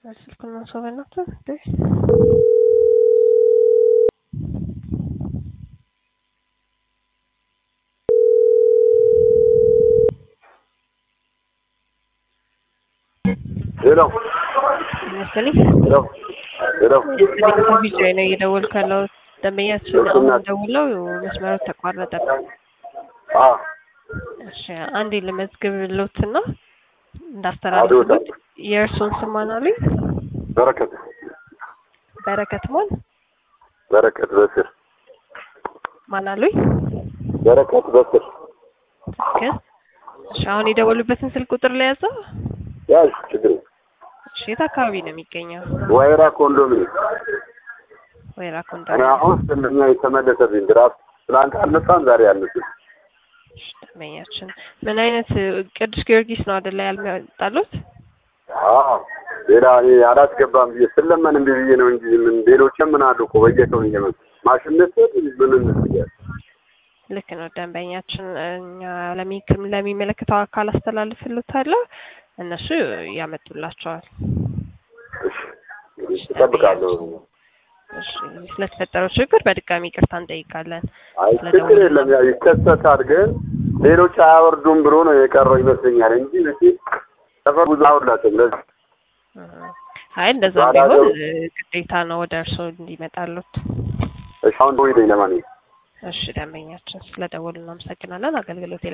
ስልኩን ማንሳው በእናትህ እንዴ! ሄሎ መሰለኝ ሄሎ ሄሎ ቪዲዮ ነው እየደወልኩ ያለው ደንበኛችን እሺ፣ አሁን እናት። ደውለው መስመሩ ተቋረጠ። አ እሺ አንዴ ልመዝግብልዎትና እንዳስተላልፉት የእርሱን ስም ማን አሉኝ? በረከት በረከት ማን በረከት በስር ማን አሉኝ? በረከት በስር ትክክል። እሺ አሁን የደወሉበትን ስልክ ቁጥር ላይ ያዘው። ያዝ ችግር የለም። እሺ የት አካባቢ ነው የሚገኘው? ወይራ ኮንዶሚኒየም ወይራ እኔ ኮንዶሚኒየም። አሁን ስምኛ የተመለሰብኝ ድራፍት ትናንት አልመጣም ዛሬ አልመጣም እሺ ደንበኛችን ምን አይነት ቅዱስ ጊዮርጊስ ነው አይደለ ያልመጣሉት? አዎ ሌላ እኔ አላስገባም ብዬ ስለምን እምቢ ብዬ ነው እንጂ ምን ሌሎችም ምን አሉ እኮ በየቀኑ እየመጡ ማሽን መስጠት ምን እንስያል ልክ ነው ደንበኛችን እኛ ለሚ- ለሚመለከተው አካል አስተላልፍልዎታለሁ እነሱ ያመጡላቸዋል። እሺ እጠብቃለሁ እሺ ስለተፈጠረው ችግር በድጋሚ ይቅርታ እንጠይቃለን። አይ ችግር የለም ያው ይከሰታል ግን ሌሎች አያወርዱም ብሎ ነው የቀረው ይመስለኛል እንጂ እሺ ሰፈር ብዙ አውርዳቸው ለዚህ እ አይ እንደዛ ባዳ ቢሆን ገቡ። እ ግዴታ ነው ወደ እርስዎ እንዲመጣሉት። እሺ አሁን ደውይልኝ ለማንኛውም እሺ ደንበኛችን ስለደወሉ እናመሰግናለን። አገልግሎት